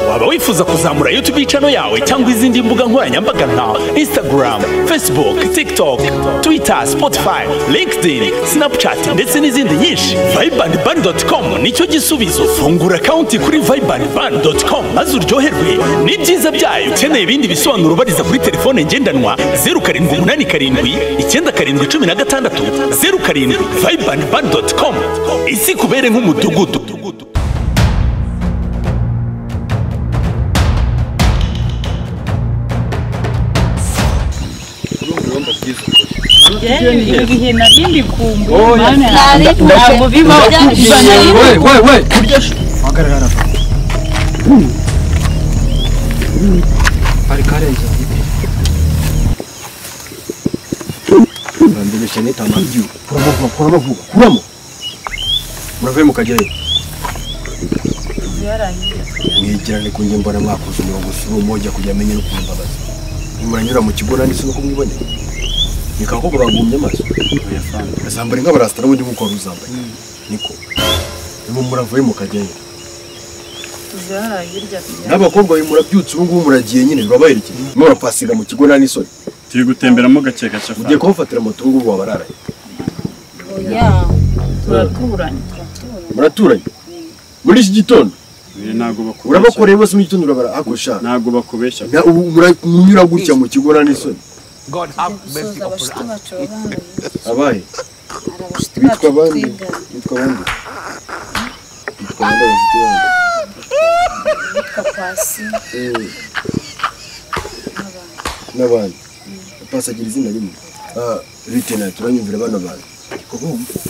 waba wifuza kuzamura YouTube channel yawe cyangwa izindi mbuga nkoranyambaga nka Instagram, Facebook, TikTok, Twitter, Spotify, LinkedIn, Snapchat ndetse n'izindi nyinshi vibrantban.com nicyo gisubizo fungura account kuri vibrantban.com maze uryoherwe n'ibyiza byayo ukeneye ibindi bisobanuro bariza kuri telefone ngendanwa 0787 icyenda karindwi cumi na gatandatu zeru karindwi vibrantban.com isi kubere nk'umudugudu igihe nari ndi Oya. ntabwo bibaho kurusha na rimwe we we we hari karenze urambere cyane tamaryo kuramo vuba kuramo vuba kuramo murave mukajyayo mwegerane ku njye mbona mwakoze umurongo si uwo mujya kujya amenye no kumbabaza nimuranyura mu kigo nanditse no kumwibonera ni kako bagumye amaso azambara inka barasitara ubundi nk'uko wari uzambaye niko niba muravuye mukajyayo n'abakobwa bawe murabyutse ubu ngubu muragiye nyine bibabaherekeye murimo murapasiga mu kigo nta n'isoni turi gutemberamo gake gake mugiye kubafatira moto ubu ngubu wabararaye turaturanye muraturanye muri iki gitondo ntabwo bakubeshya urabakoreye bose mu gitondo urabara ako shaka ntabwo bakubeshya Na- ubu mura- munyura gutya mu kigo nta n'isoni gusoza abashyitsi bacu babangaye hari abaye abashyitsi bacu bitwa bande twigana bitwa bande bitwa bande abafite bande yitwa pasi Eh. n'abandi pasagira izina rimwe Ah, lieutenant turanyumvira bano bantu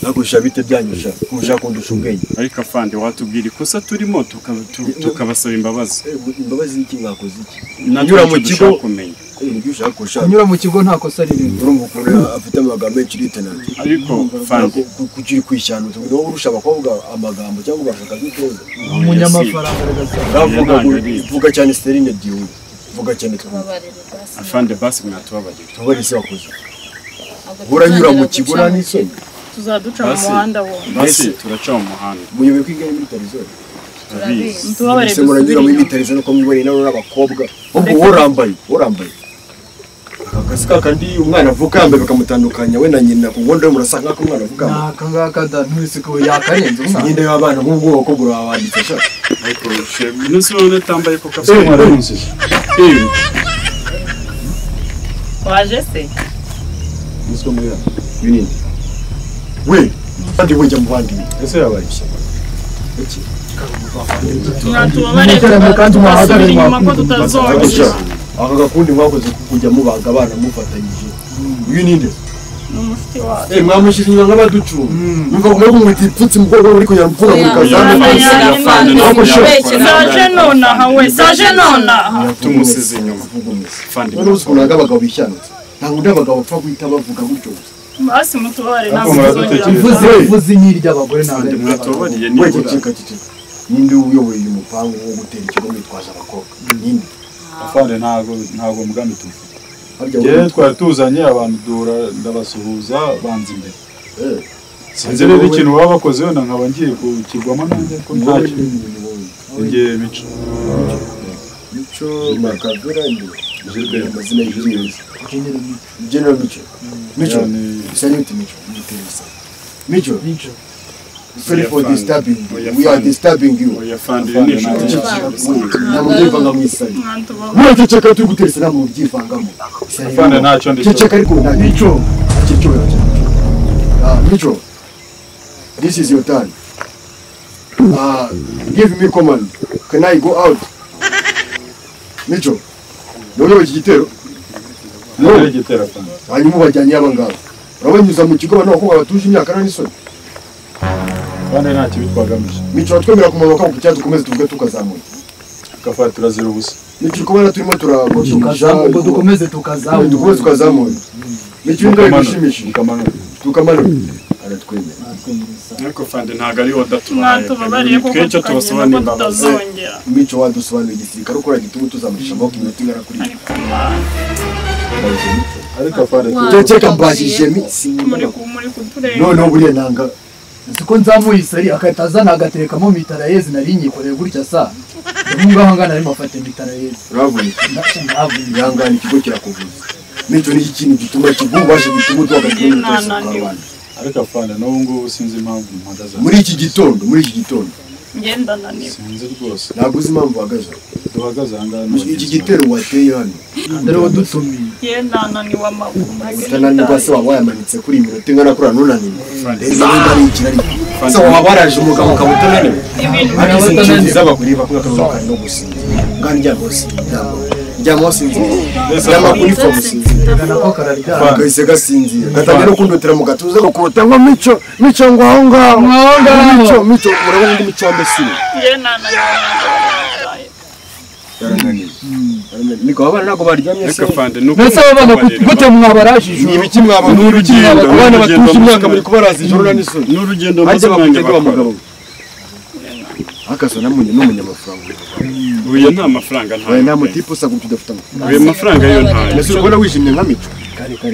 nakosha bite byanyusha kumushaka kundusha ubwenge ariko afande watubwira ikosa turimo tuka- tu- tukabasaba imbabazi Eh, imbabazi y'iki mwakoze iki natwe Unyura mu nicyo dushaka kigo kumenya Eh, nibyo ushaka kurusha kunyura mu kigo nta kosa ririmo urumva ukuntu afite amagambo menshi lieutenant ariko fande kugira kwishyana utundi wowe urusha abakobwa amagambo cyangwa ugashaka nk'ikibazo umunyamafaranga aragasa uravuga ngo ntabwo ari- vuga cyane sterine byihuse vuga cyane twumva babarira pasi afande basi mwatubabarira tuba isi wakoze Ntabwo uranyura mu tuzongera kigo guca nta mu n'isoni tuzaduca mu Basi. muhanda wose basi Mbese- turaca mu muhanda muyoboye kwigana muri tarizori turabizi ntitubabare ese muranyura muri dusubire mitarizo nuko mwiboneye nawe n'abakobwa ubwo wowe urambaye wowe urambaye aka kazi ka kandi umwana avuka yambaye bakamutandukanya we na nyina ku ngondo murasa nk'ako umwana avuka yambaye. ntaka ngaka da ntuzi ko yakarenze umwana imyenda y'abana nk'ubu ngubu abakobwa urabanditse shaka ariko shebe umunsi wowe utambaye ko kabisa Eh, Eh, waje se nizwe muri yabo binini we kandi wujya mu bandi ese yabaye ishyamba iki turatubabare Mutarame kandi muhagarare dusubire inyuma ko mwakumva. tutazongera aka gakundi mwakoze ko kujya mubaga abana mufatanyije uyu ni nde ni umushyitsi wacu Eh, mwamushyira inyuma nk'abaducunga numva ngo mwebwe mwitipfutse umukobwa uri kujya mfunga muri Oya, kazambe oya, oya, Fande, Ntabwo ushaka. zaje nonaha we zaje nonaha tumusize inyuma fande none uzi ukuntu abagabo bishyanutse ntabwo undi abagabo bapfa guhita bavuga gutyo gusa basi mutubabare ntabwo Ariko tuzongera muradutekereza. uvuze gukora. uvuze inyi ry'abagore fande ntabwo mwatubabariye wese nibura cika cicika ninde uyoboye uyu mupangu wo gutera ikigo mwitwaje abakobwa ninde afande ntago ntago mugambi tumufite harya njyewe twari tuzanye abantu duhura ndabasuhuza banza imbere Eh, sinzi rero ikintu baba bakoze wenda nkaba ngiye kukigwamo nanjye ko wowe ntacyo ni wowe. ngiye mico mico makavera imbere amazina y'ibyiyuzi general mico mico Yani- isa n'uti mico umuteresa mico Mico. sorry for Oya, disturbing Fande. you. we are disturbing you oya fande iyo ni inshuti cyane ntabwo byivanga mu isari mwatubabare muraceceka turi guteresa ntabwo byivangamo Isari Fande rero- ntacyo ndi cyo. ceceka ariko nta mico mico Ah, mico this is your turn Ah, give me command can I go out mico ni wowe uyoboye iki gitero rero igitera fande hanyuma ubajyanye aba ngaba urabanyuza mu kigo abantu bakobwa batuje imyaka nta n'isoni fande nta kibi twagamije mico twemera kumanuka ku cyatsi dukomeze tuvuge tukazamuye gafata turazira ubusa mico kubona turimo turakoresha tukazamuka ubwo dukomeze tukazamuka dukomeze tukazamuye mico imbwa igushimisha mukamanura tukamanura aratwemera ariko fande ntabwo ari wowe udatwaye mwatubabare kuko twicyo tubasaba tukagenda ko n'imbabazi tutazongera mico wadusobanuriye igisirikare ukora igitugu tuzamurisha amaboko iminota ingana kuri ariko fande ceceka mbajije mi muri ku muri kutureba noneho buriya nanga siko nzamuye isari agahita azana agaterekamo mitarayezi nari nyikoreye gutya sa ngaha ngana arimo afata mitarayezi urahavunika ntabwo ihangane ikigo kirakuvuza n'icyo ni ikintu gituma kigubasha gituma duhagaze mu twese tukarwana ariko afana n'ubu ngubu sinzi impamvu mpagaze aho. muri iki gitondo muri iki gitondo ngenda naniwe sinzi rwose ntabwo uzi impamvu uhagaze aho. duhagaze aha ngaha na iki bagenzi gitero wateye hano dore wadutumiye ngenda naniwe amaguru utananirwa se waba wayamanitse kuri iyi minota ingana kuri anunaniwe rero niba ari ikirari se waba waraje umugabo ukaba utananiwe ariko izi nshuti z'abagore bakunda akaruhuka no gusinzira kandi njya gusinzira njyamo sinzira njyamo kuri fomu sinzira gana ko kararyama kahise gasinzira gatangira no kundotera mu gatuza gakurota ngo mico mico ngo aho ngaho mico mico murabona undi mico wambaye sire ngenda naniwe amaguru yarananiye Yarananiye. niko abana ntabwo baryamye se ariko afande ni uko mbese abo bana kubareba. gute mwabarajije ni ibiki mwaba ni ibiki mwaba Urugendo, abana urugendo batuje imyaka amasomo. muri kubaraza ijoro na n'ijoro ni urugendo maze bajya umwanya bakutega wa bakora mugabo akasa namunye n'umunyamafaranga uyu nta mafaranga waye nta ntayo mutipe usa gutyo udafite amafaranga uyu mafaranga yo ntayo mbese ubona wijimye nka mico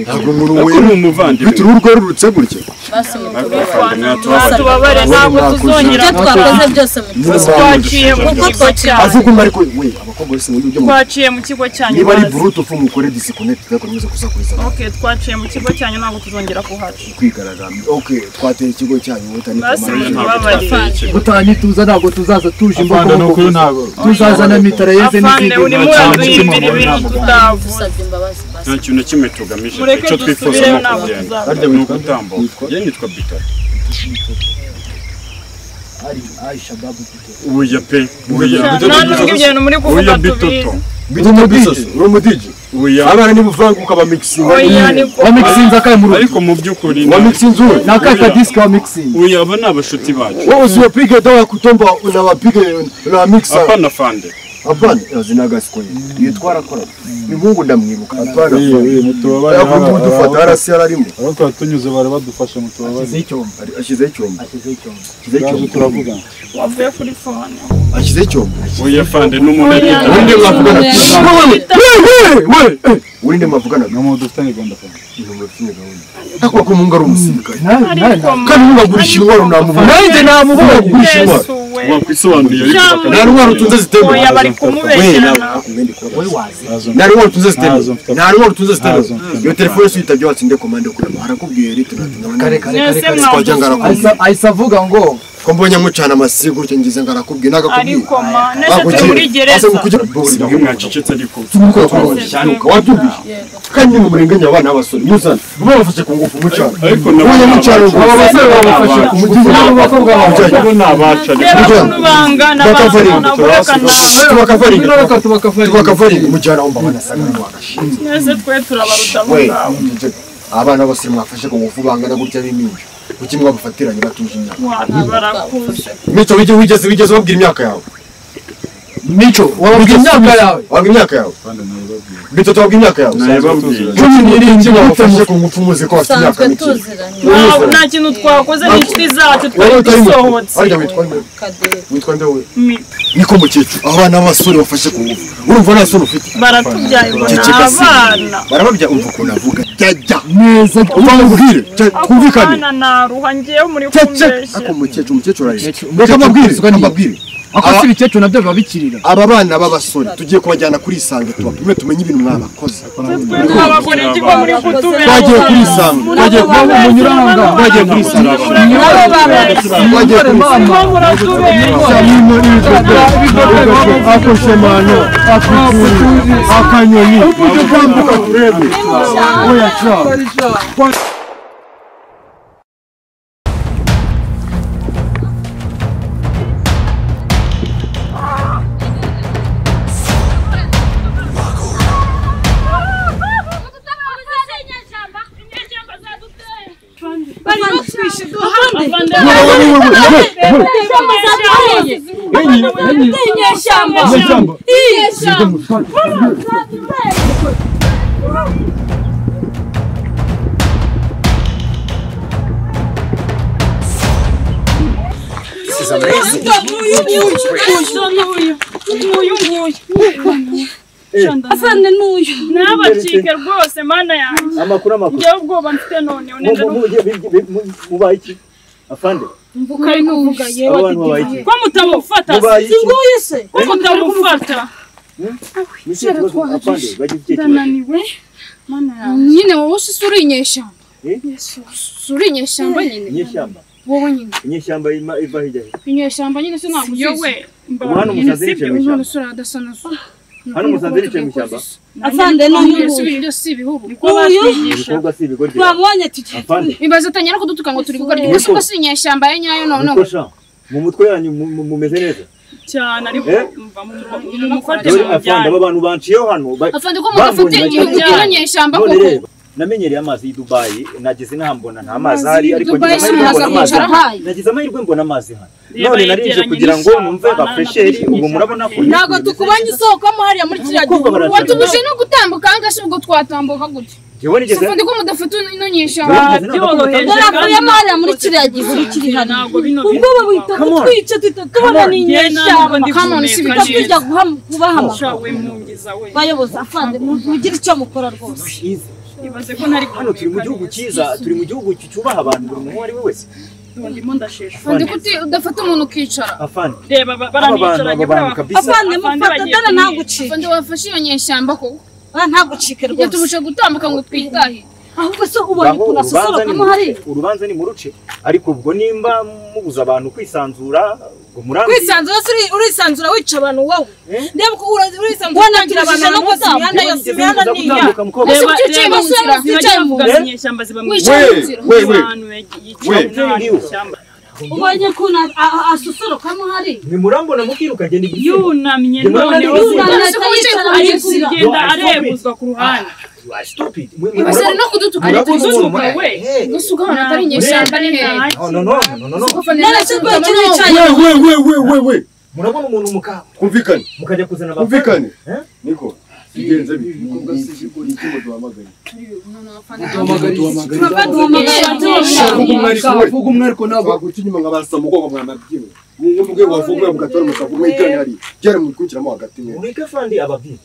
ntabwo umuntu Ariko wera uri umuvandimwe bite uruhu rwerurutse gutya basi mutubabare afande ntabwo mwatubabara tubabare ntabwo tuzongera ibyo twakoze byose mutubabare twaciye mu kuko kigo cyanyu avuga umwe ariko we abakobwa bose muri ibyo mu- twaciye mu kigo cyanyu niba ari bazi. burutu fu mukore disikonekiti ariko nimuze kusakuriza abantu. Okay, twaciye mu kigo cyanyu ntabwo tuzongera kuhaca kwigaragambya okay twateye ikigo cyanyu wita ni basi komanda mutubabare gutanye tuza ntabwo tuzaza tuje Afande ni ukuri imbogo ntabwo tuzaza na mitarayeze afande n'izindi uri muraduhimbira ibintu tutavuze dusabye imbabazi basi nta kintu na kimwe tugamije mureke icyo twifuza dusubireyo ni ntabwo ukugenda tuzaba ni ugutambuka ye nitwa bitaro hari aisha babu ubuya pe ubuya nta n'ubwo ibyo bintu muri kuvuga ubuya tubizi bitoto bita umudije uri umudije ubuya abana ni buvanguka bamikisinga oya niko wa mixinze akaye mu rugo ariko mu by'ukuri wamikisinze uwe na kaka disiki wa mixinze ubuya aba ni abashuti bacu wewe usiyapige dawa kutomba unawapige unawamiksa apana fande Hapana, zina gasikoni. Iyo twarakora. Ni Mungu ndamwibuka. Hapana. yewe mutubabare Aya kundi udufata harabaho arasi yararimo. abo twatunyuze bari badufasha mutubabare ashyize icyombo Ari- Ashyizeho icyombo. ashyize icyombo Ashyizeho turaje icyombo. turavuga wavuye kuri fone Ashyizeho icyombo. ubuya fande ni umuntu Oya. ari Urinde mwavugana. Wewe, wewe, wewe. Urinde mwavugana. ni umuntu ufite gahunda afande Ntabwo ufite gahunda. Ariko ko mungu ari umusirikare. ariko Kandi ntubagurisha intwaro unamubona. nanjye namubonye Ntubagurisha intwaro. yesu we wakwisobanuriye ariko Cyangwa- bakaba- Nta ntwaro utunze oya zitemewe. bari Wewe, kumubeshyera nawe, nawe akumendi kuba we basi. wazi ntazo Nta ntwaro utunze zitemewe. Ntazo. Nta ntwaro utunze zitemewe. Ntazo. Iyo telefone si uyitabye watsinde komande kuri abo. Arakubwiye riti natunga kare kare kare mwese kare Twajya ngarakubwira. mwabuze Ahise- ahise avuga ngo ko mbonye mucana amasigo gutyo ngize ngarakubwiye nagakubwiye ariko ma nese turi muri gereza Ase kugira siga bose mwacecetse ariko nuko twabanishanuka watubije kandi ni umurenganya abana b'abasore muzana muba bafashe ku ngufu mucana ariko nabo ubonye ni mucana abacu. aba basore babafashe ku ngufu n'abo bakobwa babafashe bo ni abacu ariko reba Mujyana. ukuntu bangana Bakavarinda, abantu nagureka nawe tubakafaringa reka tubakafashe tubakafaringa mujyana wumva banasaga ntiwagashinze nese twe turabaruta mu we ngawe abana b'abasore mwafashe ku ngufu bangana gutya b'iminsi kuki mwabafatiranye batuje imyaka wati barakuze mico wige wigeze wigeze wabwira imyaka yawe mico wababwira imyaka yawe wabwira imyaka yawe mico tubabwira imyaka yawe nababwiye cumi n'irindwi mwafashe ku ngufu muzi ko bafite imyaka dusanzwe mike tuziranye ntabwo nta kintu twakoze ni inshuti zacu twari dusohotse harya witwa nde kaderi witwa nde we Mito. niko mukecuru abana b'abasore bafashe ku ngufu urumva nta sura ufite baratubyaye ngo ni Ceceka si. abana barababya umva ukuntu avuga jyajya neza umva mubwire jya- ako twumvikane kana naruha ngewe muri cece ariko kumbeshya umukecuru umukecuru arareshya reka Umukecuru mbabwire asuka ni- mbabwire akoze ibikecuru nabyo biba bikirira aba bana b'abasore tugiye kubajyana kuri isange tubapime tumenye ibintu mwabakoze twe twabagura ikigo muri kutubera twagiye kuri isange twagiye kuba munyuranga twagiye kuri isange nabo babeshya twagiye kuri isange ko muratubeshya akoshemano akanyoni ujye kwambuka turebe oya cyane Afande n'uyu. nabacike rwose mana yanjye amakuru amakuru ngewe ubwoba mfite none Mu- mu- mu- mu- mubaye iki afande mvuka ari kuvuga yewe Abantu babaye iki? ko mutamufata Mubaye iki? singoye se ko mutamufata Nisi ikibazo apande bagira icyerekezo. ndananiwe mana yawe nyine wowe ushise uri inyeshyamba Eh? ushise uri inyeshyamba nyine Inyeshyamba. wowe nyine Inyeshyamba ima- iva hirya he? inyeshyamba nyine se ntabwo yewe uzizi Hano umusazi yicaye mu none ishyamba. usura adasa na so Hano umusazi yicaye mu ishyamba. afande none si none ibintu byose si ibihuru uyu Ibikorwa si ibigoryi. twamubonye tugiye Apande. ibaze atanyara kudutuka ngo turi gukora igihe ko si inyeshyamba ye nyayo none ngo Mukosha. Mu mutwe yanyu mu- mu- mumeze neza. cyane ariko Eh? mva mumufate Dore afande mujyane aba bantu banciyeho hano. ba- afande ko mudafite Bambonye igihugu bajya- kiri inyeshyamba None koko reba. Namenyereye amazi y'i Dubai, nageze inaha mbona nta mazi ahari, ariko Dubai ngize si amahirwe umuntu aza mbona amazi kwicara ahari. ahaye Nagize amahirwe mbona amazi hano. Reba, None narinje yegeranye kugira ngo n'ishyamba, numve nta na gafresheri, kimwe ubu murabona ko cyateye. ntabwo tukubonye isoko hariya muri kiriya Abakobwa gihugu baracana. watubuje no gutambuka ahangaha se ubwo twatambuka gute Jyewe nigeze- afande ko mudafite ino nyeshyamba babyoroheje turavuyemo hariya muri kiriya gihugu kiri hano ntabwo bino ubwo babita Come on. kutwica duhita tubona ni inyeshyamba tuba tujya guham- kubahamagara bayobozi afande mugire icyo mukora rwose ibaze ko ntari hano turi mu gihugu cyiza turi mu gihugu cyubaha abantu buri muntu uwo ari we wese ndimo ndashesha afande ko uti- udafata umuntu ukicara afande reba ba- aba bantu aba baranicaranye bantu buriya kabisa afande Afande mufata bagiye dore kumwica. ntagucike afande wafashe iyo nyeshyamba koko dore ntagucike igihe rwose tubuje gutambuka ngo twitahire ahubwo se ubonye Ngaho ukuntu urubanza ni asosorokamo hariya muruce urubanza ni muruce ariko ubwo nimba mubuza abantu kwisanzura ngo murambi kwisanzura se uri- urisanzura wica abantu wowe Eh? reba uko ura- urisanzura utangira abantu no rwose imihanda yose imihanda ni iya ese Reba- ukicaye reba mu nzira zirajya kuvuga Eh? zinyeshyamba ziba mu wicaye mu we nzira we we bantu We. yishyamba ubonye ukuntu a- a- asosorokamo hariya nimurambona mukirukanye yunamye Yunamye noneho none yunamye zirajya- yicara mu ari nzira kugenda Yo, I stop it. arebuzwa ku ruhande ibasere no kudutuka ngo kuzuka tuzuka we gusuka ahantu hatari inyeshyamba ni hehe narashyizwe kiricaye we we we we we we murabona umuntu muka kumvikane mukajya kuzana kumvikane Eh? niko sigenze bi Umukobwa si ikigori icyuma duhamagaye. baba duhamagara Vuga umwe ariko we. Vuga umwe ariko ntabwo waguca inyuma nka ba Samugongo mwamabyiwe. Mwumve ubwe wavuga mugatora mukavuga mwiganye hariya. Byari mukurikiramo hagati mwe. mureke afande ababwira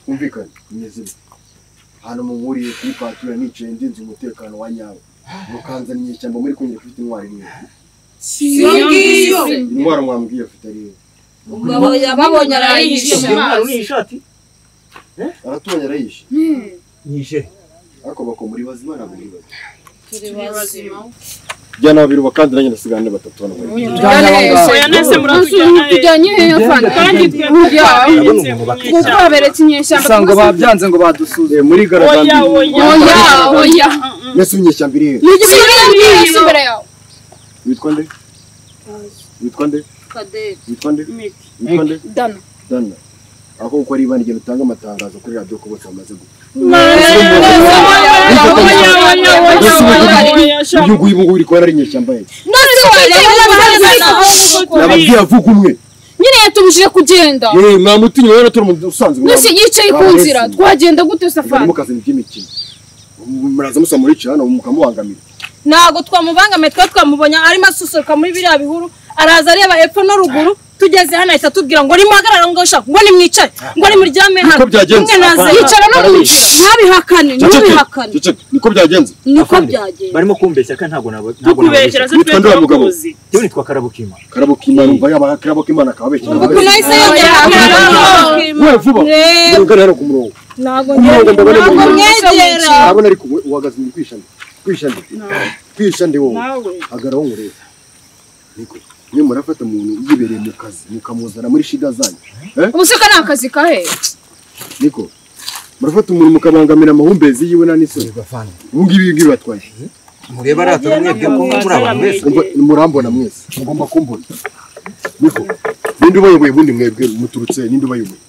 Mwumvikane, mwizire. Hano muhuriye kuri patura nicaye ndinze umutekano wa nyawo. Mukanzana inyeshyamba muri kunyira kufite intwari imwe. Intwaro mwambwiye afite ari iwe. umugabo yababonye arayishe Amazi. intwaro ni ishati Aratunya arayishe. nyishe Ariko bako muri bazima ntabwo muri bazima. Tujyane Jyana babiri bakandana nyine asigarane batatu hano muri. hehe? oya nese muratujyana eh. Tujyanye hehe afande kandi twe Ndabona twaberetse umuntu bakwica. ngo twaberetse inyeshyamba usanga babyanze ngo Eh, badusuze muri oya garagambiri. oya oya oya Mbese inyeshyamba iri hehe? ntugire ibyo wambwira si imbere yawe Witwa nde? Witwa nde? Witwa nde? Miki. Witwa nde? dana Dana. Ako uko ari ibandi genda utange amatangazo kuri radiyo ko bose bamaze gupfa. Uyu nguyu ubu ngubu uri kubona ari inyeshyamba ye. none Nababwiye avuga umwe. nyine yatubujije kugenda Yewe mwamutinye rero turi mu usanzwe. nose yicaye ku nzira twagenda gute Mujya safari mukazana iby'imikino. Muraza musaba muri hano mukamubangamira. ntabwo twamubangamiye twe twamubonye arimo asusuruka muri biriya bihuru araza areba hepfo no ruguru tugeze hano ahita atubwira ngo nimuhagarare ngo shaka ngo nimwicare ngo nimuryame hano Niko byagenze. Umwe naza yicara no mu nzira ntabihakane ntubihakane Ceceke, niko byagenze. niko byagenda barimo kumbeshya kandi ntabwo nabo ntabwo tukubeshyira se Witwa twe nde wa mugabo? turakuzi yewe nitwa karabukima Karabuka Imana umva yaba Karabuka Imana akababeshya. ukuntu ahise yongera We vuba. Eh. Murugana rero ku murongo. ntabwo Ntabwo ndabona ntabwo umuntu. mwegera Urabona ariko we uhagaze mu kwishande. Kwishande. Kwishande wowe. nawe agaraho ngurebe niko niyo murafata umuntu yibereye mu kazi mukamuzana muri shida zanyu ubuseka ni akazi kahe niko murafata umuntu mukabangamira amahumbezi yiwe nta n'isoni ubu ngibi ibi ngibi batwaye mureba aratara mwebwe ko muri abantu beza Umva, murambona mwese mugomba kumbona niko ninde ubayoboye ubundi mwebwe muturutse ninde ubayoboye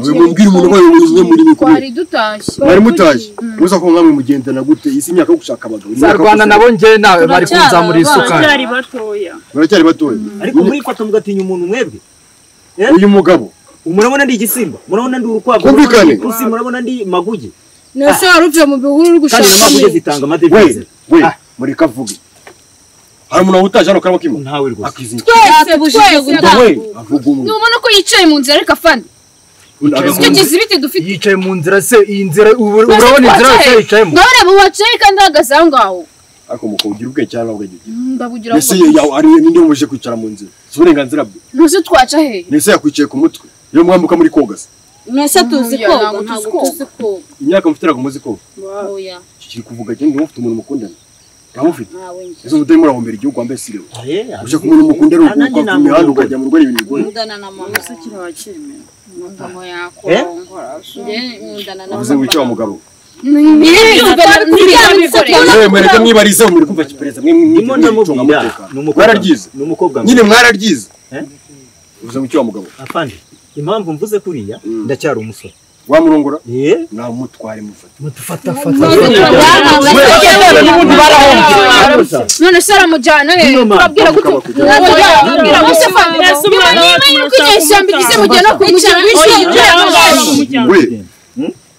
Uyu mubwire umuntu ubayoboye umwe muri mikuru twari dutashye mwari mutaje muza ko mwamwe mugendana gute isi imyaka yo gushaka abagabo imyaka yo Rwanda gushaka- nabo njye nawe bari kunzamura isuka baracyari batoya muracyari batoya ariko muri fata mugatinya umuntu mwebwe uyu mugabo murabona ndi igisimba murabona ndi urukwavu Kumvikane. murabona ndi ipusi, murabona ndi maguge nose wari uvuye mu bihuru uri kandi na gushaka maguge zitanga amadevize we we mureka avuge hari umuntu wahutaje hano karimo kimo ntawe rwose akizinga twese gutaha we avuga umwe ntubona ko yicaye mu nzira ariko afande tugize ibiti dufite yicaye mu nzira se iyi nzira ubu- Nose urabona inzira yose twacaye. yicayemo nawe reba uwacaye kandi ahagaze aho ngaho ariko umukobwa ugira ubwenge cyangwa ntabwo ugira ndabugira mbese iyo yawe ari we ninde wamubujije kwicara mu nzira si uburenganzira bwe Ntuzi twaca he? mbese yakwicaye ku mutwe iyo mwambuka muri koga se mwese tuzi Oya, koga ntabwo ntabwo tuzi tuzi koga imyaka mufite ntabwo muzi koga oya kiri kuvuga cyane niba mufite umuntu mukundana ntabwo mufite ntawe njye ese mutari murahombera igihugu wambaye sirewe uje ku muntu mukundana urukuka ku mihanda ukajya mu rugo ni ibintu bigoye nkundana na mama sikira wakimera mama yakorongora, njye nkundana na uvuze wica wa mugabo mama yewe mwereke mwibarize mwe kumva kipereza mwe Ndimo ndamubwira, ni mwicunga umukobwa- mwararyize ni umukobwa nyine mwiza. mwararyize Eh? uvuze wica wa mugabo afande impamvu mvuze kuriya ndacyari umusore wamurongora ye namutware mufate mutufata none se aramujyana he turabwira gute Oya, turabwira gute fandi niba niba uri kwinyeshyamba igize mujyana ku mujyana we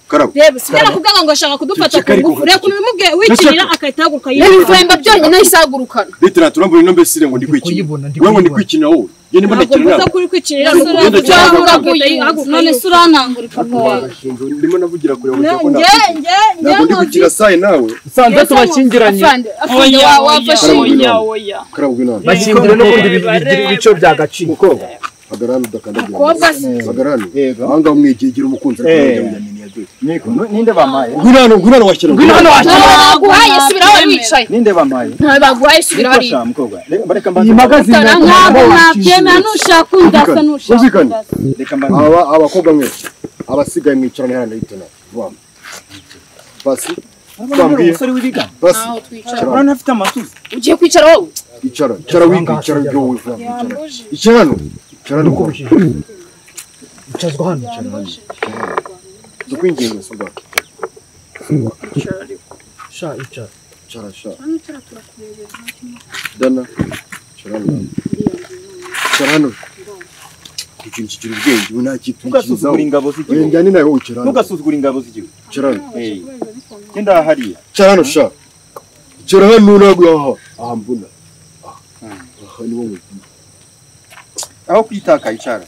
karabo reba sinjya kuvuga ngo ashaka kudufata ku ngufu reka ubimubwiye wikinira akahita ahaguruka n'ibifuremba byonyine ahise ahagurukana litera turambura ino mbese ngo ndikwikina we ngo ndikwikina wowe njye nimba ntabwo ndakina mvuze nawe ko uri kwikinira Ntabwo ntabwo ugenda cyane. none se urantangura ukuntu Washinja, ndimo navugira kure ngo njye njye cyako nawe ntabwo ndi gukina sayi nawe usanzwe tubashyingiranye Afande, afande, wa- wafashe Karabo oya, inama. oya. karabo inama bashyingiranye n'ubundi bigira ibico bya gaciro mukobwa hagarara udakandagira Mukobwa se. hagarara ahangaha umwegegera umukunzi ariko Eh. wajya mu nyamini ya dore ninde bamaye ngwino hano ngwino hano washyira Ngwino hano washyira. Ntawe baguhaye subiraho wari wicaye ninde bamaye ntawe baguhaye subiraho wari Nifasha, mukobwa Re- bareka mbanze Utara ntabwo nabyemera nushaka undasa nushaka Zuzikane. undasa reka mbanze aba abakobwa mwe abasigaye mwicarane hano ndahitana vuba basi twambwiye umusore w'ibigango basi urabona ntafite amatuza ugiye kwicara wowe icara icara wiga icara ibyo wowe vuba icara icara hano icara hano kuko icazwa hano cyane dukwinginga suba sha icara icara sha dana icara hano icara hano ikintu kigira ubwenge ubu nta kitwikizaho ntugasuzugure ingabo z'igihugu oya njyane nawe wowe icara hano ntugasuzugure ingabo z'igihugu icara hano Eh, genda hariya icara hano sha icara hano naguye aha aha mbona Aha. aha ni wowe aho kwitaka icara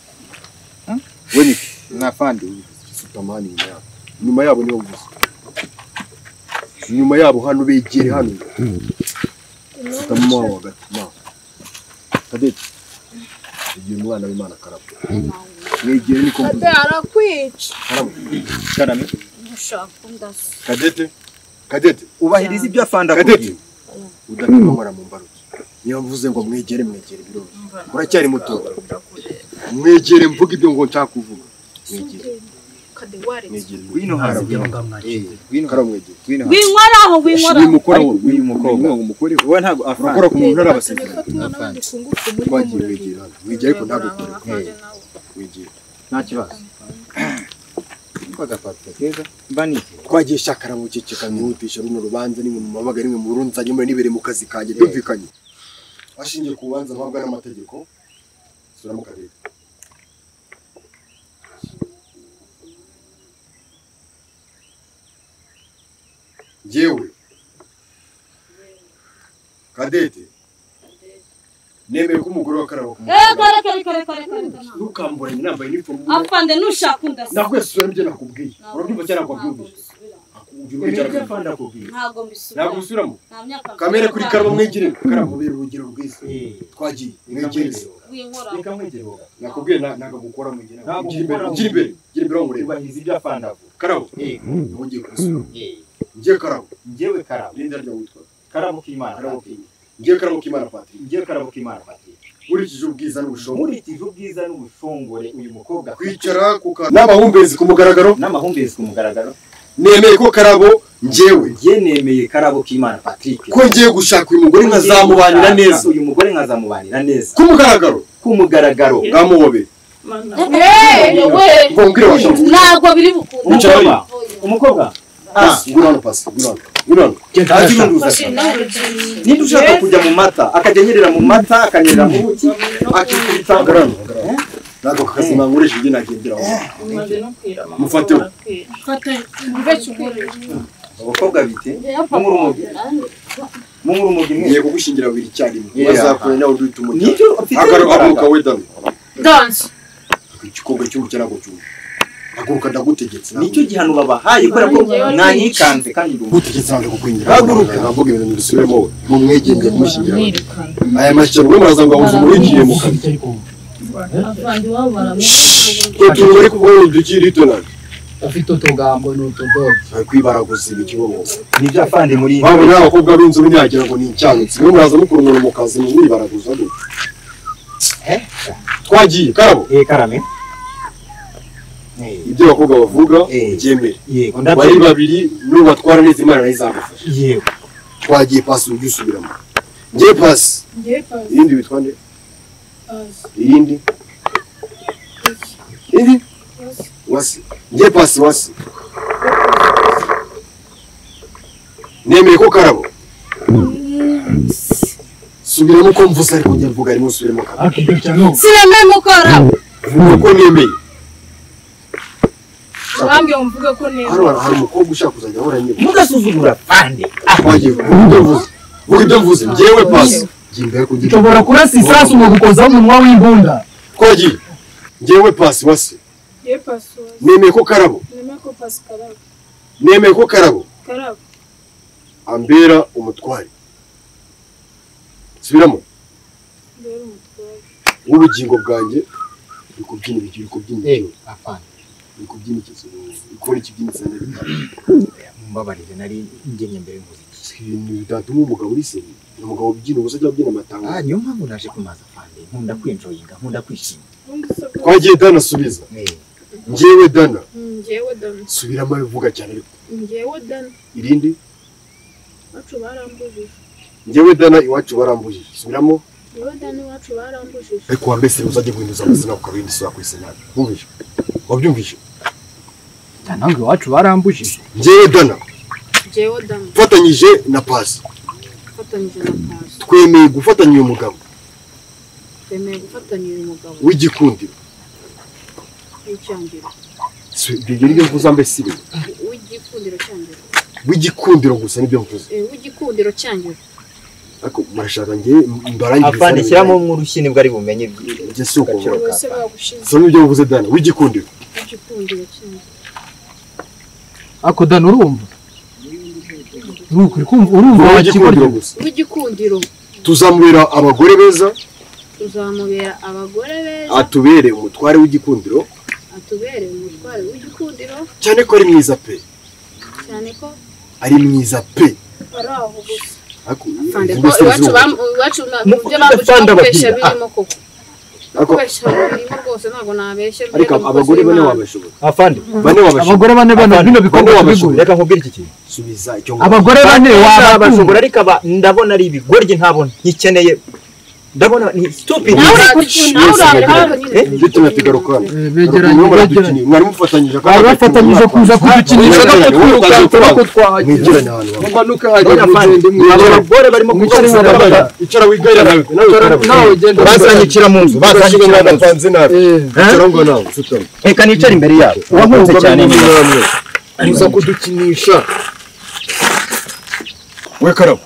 wewe nafandi sutamani nyuma yabo nyuma yabo nibo gusa nyuma yabo hano begere hano sutama wabo hagati ma kadeti igihe umwana w'imana karabo mwegere ni kompuze arakwica karabo karame nushaka undasa kadete kadete ubahiriza ibyo afanda kadete udapimamara mu mbaruki niyo mvuze ngo mwegere mwegere biroroshye uracyari muto mwegere mvuga ibyo ngo nshaka kuvuga mwegere mwegere wino hasi mwegere karabo mwegere wino hasi winkoraho winkoraho uyu mukora Ariko uyu mukobwa. umukore wowe ntabwo urakora afande ku muntu ntarabasezerano twagiye wegera hano wegera ariko ntagukore wegera nta kibazo bagafata keza mba niki twagiye shakara mu kicika mwihutisha runo rubanza nimwe mu mabaga rimwe mu rundi nzanye muri nibere mu kazi kanjye byumvikanye hashingiye ku bubanza mpabwa n'amategeko sura mu karere yewe kadete nemeye ko umugore wa karabo reka reka reka reka reka reka ntukamburanye nambaye inifomu afande nushaka undasa nakwesura nibyo nakubwiye urabyumva cyangwa nakwabwumvise ibyo byo afande akubwira ntabwo mbisubira ntabwo usubiramo nta myaka kamere kuri karabo mwegere karabo bera urugero rwiza Eh, twagiye mwegereze winkoraho reka nkwegere wowe nakubwiye na- ntabwo gukora mwegere Ntabwo gira imbere gukora. gira imbere gira imbere wamureba ubahiriza ibyo afande avuga karabo Eh, niwe ugiye kumusura eh, ngiye karabo njyewe karabo n'inda rya witwa karabo k'imana karabo Patrick. kinyi ngiye karabo k'imana patiri njyewe karabo k'imana Patrick. nkurikije ubwiza n'ubushobozi nkurikije ubwiza n'ubushongore uyu mukobwa kwicara ku karabo n'amahumbezi ku mugaragaro n'amahumbezi ku mugaragaro nemeye ko karabo njyewe njye nemeye karabo k'imana patrick ko ngiye gushaka uyu mugore nkazamubanira neza uyu mugore nkazamubanira neza ku mugaragaro ku mugaragaro bwamuhobeye ngo mbwire washoboye ntabwo biri bukunde umukobwa umukobwa ah ngwino hano pasi ngwino hano ngwino hano genda hasi niba ushaka kujya mu mata akajya anyerera mu mata akanyerera mu buki akikubita agarano agarano ntabwo aka kazi nankoresha ibyo nagendera aho mufateho abakobwa bite mumurumugi mumurumugi mwe ngiye kugushingira babiri icyarimwe Yeah. bazakure nawe uri umucyo nicyo ufite agaruka imbaraga. we dani danse igikombe cy'umukene ntabwo cyumva haguruka ndagutegetse nicyo gihano babahaye kubera ko mwanyikanze kandi ndumva gutegetse ntabwo kukwinjira haguruka ntabwo ibintu mbisubiremo mu mwegenge kumushyingira aya mashyamba muraza ngo abuze umurigiye mu kanwa tutungo ariko kubona udukiri tonari ufite utugambo n'utudodo ari kwibaraguza ibikibomoka nibyo afande muri waba uri abakobwa b'inzobe ntiyagira ngo ni icyanutsi mwe muraza mukura umuntu mu kazi mwibaraguza gute twagiye karabo eh karame ibyo abakobwa bavuga byemere yego bari babiri nubatwara neza imana nayo izagufasha yego twagiye pasi ujye usubiramo ngiye pasi irindi bitwa nde irindi irindi wasi ngiye pasi wasi nemeye ko karabo subiramo uko mvuze ariko njye mvuga arimo usubiremo karabo sinemeye mukora vuga uko nemeye wambwiye ngo mvuge ko neza hano hari umukobwa ushaka kuzajya ahora nyirwa mugasuzugura afande twagiye vuga ibyo mvuze vuga ibyo mvuze njyewe pasi njye imbere ku giti ushobora kurasa isasu mu gukozaho umunwa w'imbunda twagiye njyewe pasi wasi nemeye ko karabo nemeye ko karabo ambera umutware subiramo w'ubugingo bwanjye uri kubyina ibiki uri kubyina iki uri kubyina iki uri kubona ikibyinitse mbabarire nari ngenye mbere y'umuziki ibintu bitatuma umugabo uri seri ni umugabo ubyina ubusa cyangwa ubyina amatanga ah niyo mpamvu naje kumaza afande nkunda kwinjoyinga nkunda kwishima twagiye dana subiza Eh, njyewe dana Njyewe dana. subiramo bivuga cyane ariko Njyewe dana. irindi Iwacu barambujije. njyewe dana iwacu barambujije subiramo Njyewe dana iwacu barambujije. ariko wa mbese uzajya guhinduza amazina ukabindi isura ku isenyari wumvise wabyumvise ntabwo iwacu barambujije njyewe dana Njyewe dana. mfatanyije na pasi Mfatanyije na pasi. twemeye gufatanya uyu mugabo Twemeye gufatanya uyu mugabo w'igikundiro w'icyangiro. Si- ibyo nibyo mvuze mbese ibi W'igikundiro cyangiro. w'igikundiro gusa nibyo mvuze Eh, W'igikundiro cyangiro. ariko murashaka njyewe mbarangiriza afande shyiramo umwurushyi nibwo ari bumenye njye si uko mvuga Bose bagushinze. so nibyo mvuze dana w'igikundiro W'igikundiro cyangiro. ako dana urumva ni ukuri kumva urumva Vuga w'igikundiro wakigoryo gusa W'igikundiro. tuzamubera abagore beza Tuzamubera abagore beza. atubere umutware w'igikundiro Atubereye umutware w'igikundiro. cyane ko ari mwiza pe Cyane ko ari mwiza pe ari aho gusa. ariko Afande ko ivuga iwacu isenyeri bam- iwacu na- mu byo Mufite bambujije afande kubeshya ababwira. birimo koko. ariko Kubeshya birimo rwose ntabwo nabeshya. ariko birimo abagore kose bane Imana. wabashobora afande bane wabashobora abagore bane bano bino bikorwa tubigura reka nkubwire iki kintu subiza icyo abagore bane bashobora wabatunga ariko aba ndabona ari ibigoryi ntabona ntikeneye ndabona ni stupid Nawe uri Shh, ku- nawe uri aho ngaho nyine. Eh? ibyo tunatugarukana begeranye begeranye mwari mufatanyije bari bafatanyije kuza kudukinisha Mwicarane, gato twiruka mwicarane, tuba ko twagiye mwegerane ahantu hamwe bamanuka None afande, aba bagore barimo Mwicarane kuvuga baravuga. ngo- icara wigarira nawe nawe ugenda bazanyicira mu nzu bazanyicira mu nzu napanze nabi icara ngo nawe sutama reka nicare imbere yabo uwahunze cyane ni wowe. namwe muza kudukinisha we karabo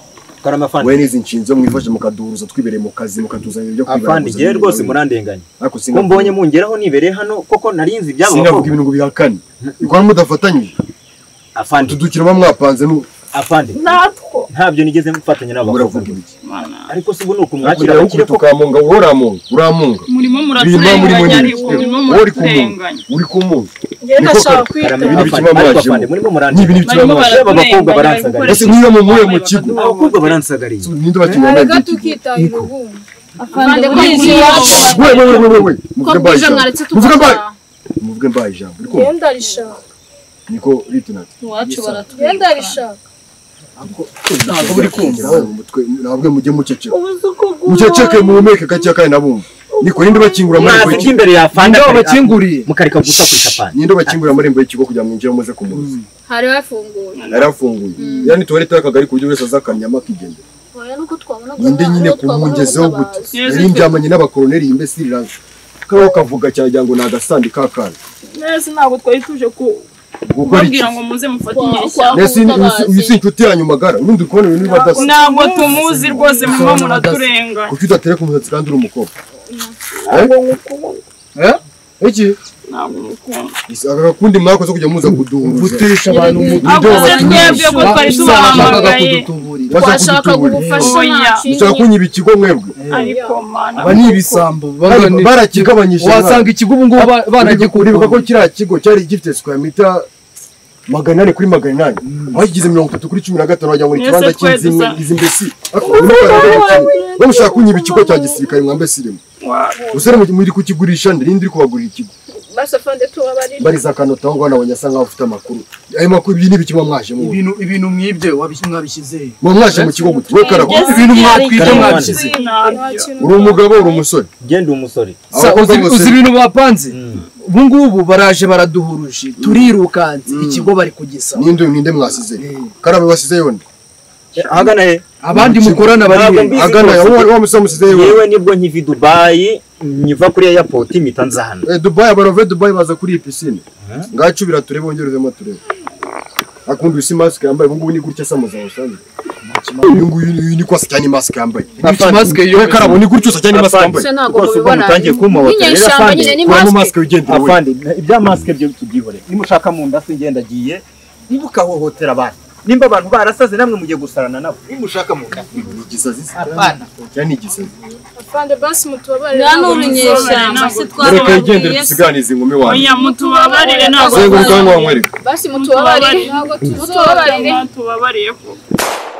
karama afande we n'izi nshinzo mwifashe mukaduhuruza twibereye mu kazi mukatuzanira ibyo afande ngewe rwose murandenganya ariko ko mbonye singavuga mungereraho nibereye hano koko narinzi ibyabo singavuga bakobwa. ibintu bihakane bikora mudafatanyije afande tudukira ba mwapanze nu afande natwo ntabyo nigeze mufatanya n'abakobwa muravuga iki ariko se ubu ni ukumwakira akira abakire ukubita koko ukamunga wowe uramunga uramunga murimo murimo muraturenganya ariko murimo wowe uri kumunga muraturenganya uri kumunga njyewe Niko ndashaka kara- kwita Karame, ibintu afande, bikiba ariko mwajemo. afande, barimo ni ibintu bikiba mwajemo murimo muransagariye abakobwa baraturenganya bari baransagara. gukoresha ese niba mumuye mu kigo abakobwa baransagariye ninde bakinnye Hari nawe gato ukitaye urubuga. afande Afande, buriya ko iwacu we we we we we muvuge mbaye ijambo muvuge bwije mwaretse mbaye tugataha. muvuge mbaye ijambo ariko Njyewe ndarishaka. niko ritinati iwacu Njyewe baratwirukana ndarishaka. ntabwo buri kumva mu mutwe ntabwo mujye muceceka Ubu uzi uko ugura. muceceke muhumeke gake kandi nabumva niko ninde bakingura amarembo mwazi y'ikigo k'imbere ya afande indabo akareka- bakinguriye mukareka gusakurisha afande ninde bakingura amarembo y'ikigo kugira ngo mwinjire muze kumuruza Hari hafunguye. yari afunguye yari tuwarete y'akagari ku buryo buri wese azakamenya amakigendera Oya, nuko twabona ninde guhaha, nyine nuko ku twabona mungezeho gute ubutabazi. yari ndyamanye n'abakoroneri imbesi riranga kariho kavuga cyajya ngo ni agasandi k'akana neza ntabwo twari tuje ku- gukora iki kubabwira ngo muze mufate Kwa- inyeshya kwa- mbese uyu si inshuti yanyu magara ubundi uri kubona ibintu biba adasa ntabwo tumuzi rwose murimo muraturenganya kuki udatera ku musatsi kandi uri umukobwa iki ntabwo mukunda aka gakundi mwakoze kujya muza kuduhuza gutesha abantu umutwe akoze twebwe ko twari tubahamagaye bashaka twashaka kudutungura kugufasha mushaka kunyibika ikigo mwebwe ariko mana aba ni ibisambo bagani- barakigabanyije wasanga ikigo ubu ngubu ba- baragikura uribuka ko kiriya kigo cyari gifite square meter magana ane kuri magana inani bagize mirongo itatu kuri cumi na gatanu wagira ngo ni Mwese ikibanza twese cy'inzimwe za- izi mbesi Ariko ubu ni kwa Kagame kimwe. bamushaka kunyiba ikigo cya gisirikare mwa mbesiremo usore mu- muri kukigurisha ndirindi uri kubagurira ikigo basafande tubabarire bariza akanota aho ngaho abanyasa nk'aho bafite amakuru ayo makuru ibyo ni ibiki muba mwaje mu ibintu ibintu mwibye wabish- mwabishyize he? muba mwaje mu kigo gute wowe karabo ibintu mwakwibye Karabo, mwabishyize he? uri umugabo uri umusore genda umusore Sa- uzi uzi ibintu bapanze ubu ngubu baraje baraduhuruje turirukanze ikigo bari kugisa ninde ninde mwasize karabo wasize yonde ahagana he abandi mukorana bari Ntabwo he? mbizi agana rwose. wa- wa musore musize he? yewe nibwo nkiva i dubayi nkiva kuri airport mpita nza hano Eh, dubai abarove dubai baza kuri iyi pisine ngacu biraturebe bongerezemo turebe akunda uyu si masike yambaye ubungubu ni gutya asa muzaho usanzwe uyu nguyu ni- uyu ni ko asa cyane masike yambaye Niki mask iyo- we karabo ni gutya usa cyane masike Afande, yambaye ntabwo rwose ubwo mubibona. mutangiye kumpohotera Ni rero inyeshyamba afande nyine, ni kuramo mask. mask wigendera wowe Afande, ibya mask byo tubyihore nimushaka mu nda se ngenda agiye niba ukahohotera abantu nimba abantu barasaze namwe mugiye gusarana nabo nimushaka mu nda ni igisazi se? Afande. Oya, ni igisazi afande basi mutubabarire Bwa ntabwo n'urunyeshyamba, mubisobanura. si mureka yigendere twababaye se. dusiganize inkumi wanyu oya mutubabarire ntabwo zeguruka aho ngaho nkwereka basi mutubabarire Mutubabarire. ntabwo tubabarire tubabariye ko